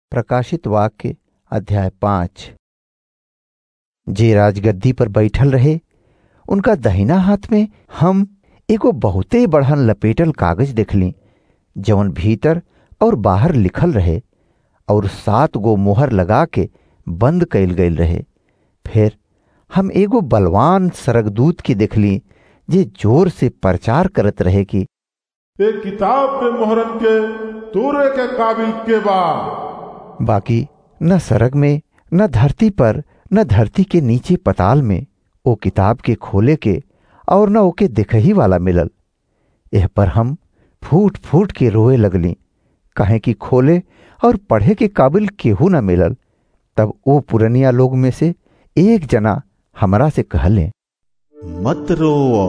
प्रकाशित वाक्य अध्याय पांच जे राजगद्दी पर बैठल रहे उनका दहिना हाथ में हम एगो बहुते बढ़न लपेटल कागज देखली जवन भीतर और बाहर लिखल रहे और सात गो मोहर लगा के बंद कइल गईल रहे फिर हम एगो बलवान सरगदूत की देखली जे जोर से प्रचार करत रहे कि एक किताब पे मोहरन के तोरे के काबिल के बा बाकी न सरग में न धरती पर न धरती के नीचे पताल में ओ किताब के खोले के और न ओके देखही वाला मिलल एह पर हम फूट फूट के रोए लगली कहे कि खोले और पढ़े के काबिल केहू न मिलल तब ओ पुरनिया लोग में से एक जना हमरा से कहले मत रोव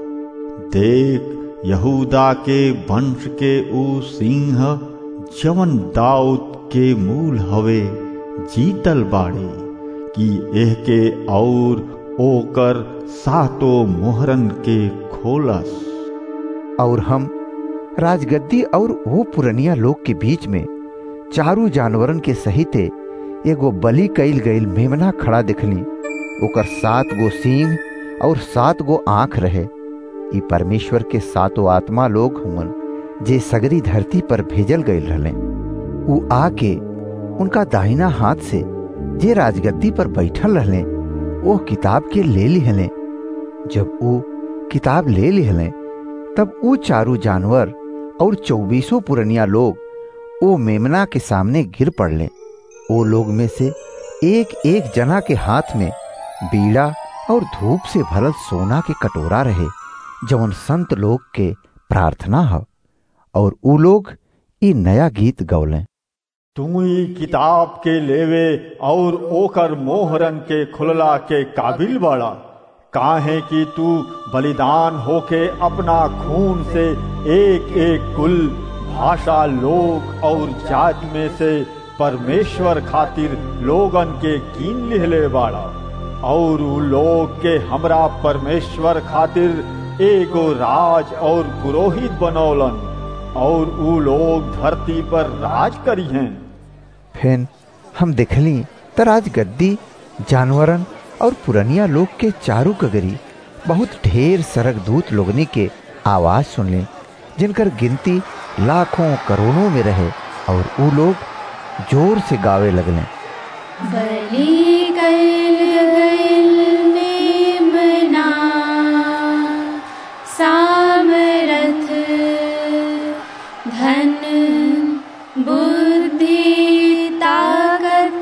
देख यहूदा के वंश के ऊ सिंह जवन दाऊद के मूल हवे जीतल बाड़े कि एह के और ओकर सातो मोहरन के खोलस और हम राजगद्दी और वो पुरनिया लोग के बीच में चारू जानवरन के सहिते एगो बलि कईल गईल मेमना खड़ा दिखली ओकर सात गो सींग और सात गो आंख रहे ई परमेश्वर के सातो आत्मा लोग हुवन जे सगरी धरती पर भेजल गईल रहले ऊ आके उनका दाहिना हाथ से जे राजगद्दी पर बैठल रहले वो किताब के ले लिहले जब ऊ किताब ले लिहले तब ऊ चारू जानवर और चौबीसों पुरनिया लोग ओ मेमना के सामने गिर पड़ले ओ लोग में से एक एक जना के हाथ में बीड़ा और धूप से भरल सोना के कटोरा रहे जवन संत लोग के प्रार्थना ह और ऊ लोग ई नया गीत गौले तू ही किताब के लेवे और ओकर मोहरन के खुलला के काबिल बाड़ा काहे कि तू बलिदान होके अपना खून से एक एक कुल भाषा लोग और जात में से परमेश्वर खातिर लोगन के कीन लिहले बाड़ा और उ लोग के हमरा परमेश्वर खातिर एगो राज और पुरोहित बनौलन और उ लोग धरती पर राज करी हैं फिर हम देखली त राजगद्दी जानवरन और पुरनिया लोग के चारू कगरी बहुत ढेर सरक दूत लोगनी के आवाज सुनले जिनकर गिनती लाखों करोड़ों में रहे और ऊ लोग जोर से गावे लगले बलि कइल गइल मेमना सामरथ धन बुद्धि ताकत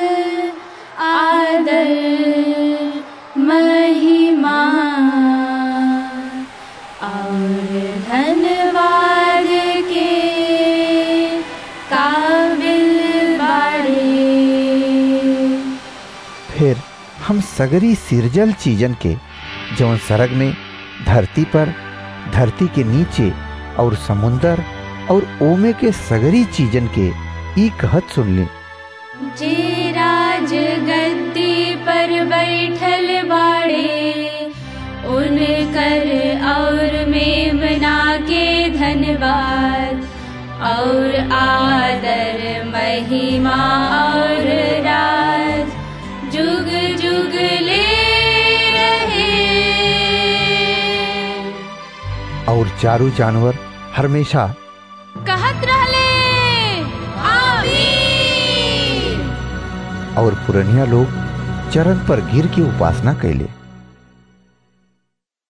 आदर महिमा और धन्यवाद के काबिल बाड़े फिर हम सगरी सिरजल चीजन के जौन सरग में धरती पर धरती के नीचे और समुंदर और ओमे के सगरी चीजन के ई कहत सुनली जे राज गद्दी पर बैठल बाड़े उनकर और मेमना के धन्यवाद और आदर महिमा और राज जुग जुग ले रहे और चारू जानवर हमेशा कहत रहले आमीन और पुरनिया लोग चरण पर गिर के उपासना कैले